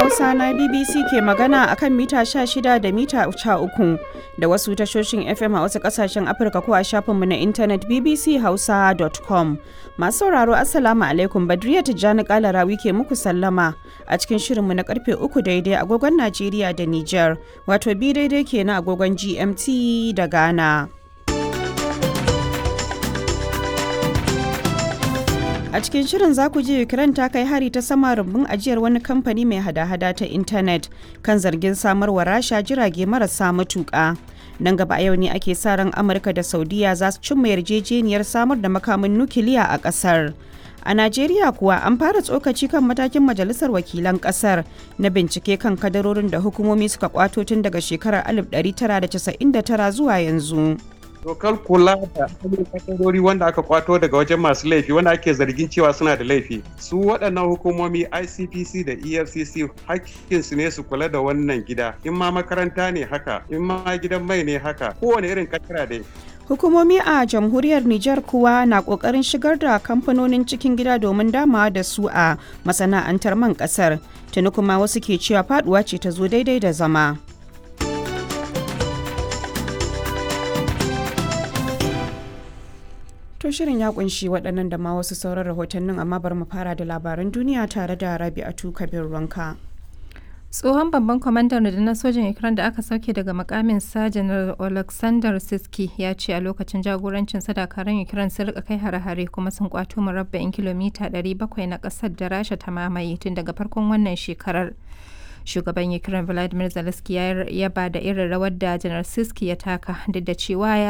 Hausa na BBC ke magana akan mita 16 da mita 13 da wasu tashoshin FM a wasu kasashen Afirka ko a shafinmu na intanet bbchausa.com. Masu sauraro Assalamu alaikum Badriya Tijjani Kalarawi ke muku sallama a cikin shirinmu na karfe 3 daidai agogon Najeriya da Nijar, wato bi daidai ke na agogon GMT da Ghana. A cikin shirin za ku ji Ukraine ta kai hari ta sama rumbun ajiyar wani kamfani mai hada-hada ta intanet kan zargin samarwa rasha jirage marasa matuƙa. Nan gaba a yau ne ake sa ran Amurka da Saudiya za su cimma yarjejeniyar samar da makamin nukiliya a ƙasar. A Najeriya kuwa an fara tsokaci kan matakin Majalisar Wakilan Ƙasar na bincike kan kadarorin da hukumomi suka kwato tun daga shekarar 1999 zuwa yanzu. dokar kula da kadarori wanda aka kwato daga wajen masu laifi wanda ake zargin cewa suna da laifi su waɗannan hukumomi icpc da efcc hakkinsu ne su kula da wannan gida in ma makaranta ne haka in ma gidan mai ne haka kowane irin kakira dai Hukumomi a jamhuriyar Nijar kuwa na kokarin shigar da kamfanonin cikin gida domin damawa da su a masana'antar man kasar. Tuni kuma wasu ke cewa faduwa ce ta zo daidai da zama. To shirin ya kunshi waɗannan da ma wasu sauran rahotannin amma bari mu fara da labaran duniya tare da Rabi'atu Kabir Ranka. tsohon babban kwamandan rundunar sojin ukraine da aka sauke daga makamin sa janar alexander siski ya ce a lokacin jagorancin dakarun ukraine sun rika kai hare-hare kuma sun kwato murabba'in kilomita 700 na kasar da rasha ta mamaye tun daga farkon wannan shekarar shugaban ukraine vladimir zelensky ya ba da irin rawar da janar siski ya taka duk da cewa ya